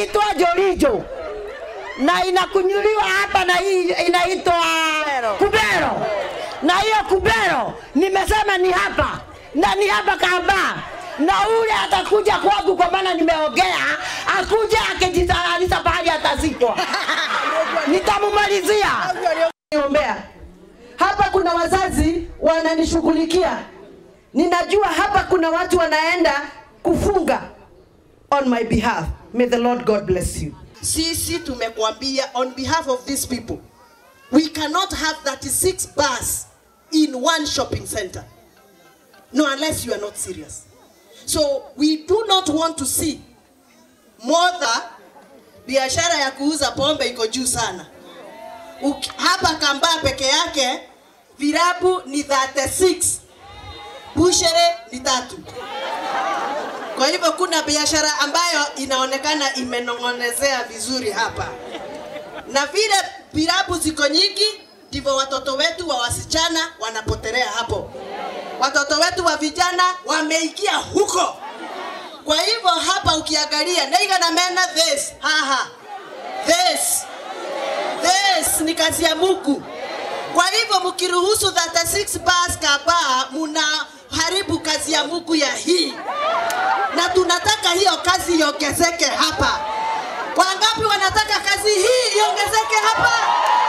inaitwa Jorijo na inakunyuliwa hapa na hii inaitwa Kubero, na hiyo Kubero nimesema ni hapa na ni hapa Kamba, na ule atakuja kwangu kwa maana nimeongea, akuja akijitayarisha pahali atazikwa, nitamumalizia. niombea. Hapa kuna wazazi wananishughulikia, ninajua hapa kuna watu wanaenda kufunga on my behalf. May the Lord God bless you. sisi tumekuambia on behalf of these people we cannot have 36 bars in one shopping center no unless you are not serious so we do not want to see modha biashara ya kuuza pombe iko juu sana Uki- hapa kambaa peke yake virabu ni 36 bushere ni tatu kwa hivyo kuna biashara ambayo inaonekana imenong'onezea vizuri hapa, na vile virabu ziko nyingi, ndivyo watoto wetu wa wasichana wanapotelea hapo, watoto wetu wa vijana wameingia huko. Kwa hivyo hapa ukiangalia neiga na mena this haha this this ni kazi ya Mungu. Kwa hivyo mkiruhusu 36 bars kaba, muna haribu kazi ya Mungu ya hii na tunataka hiyo kazi iongezeke hapa. Wangapi wanataka kazi hii iongezeke hapa?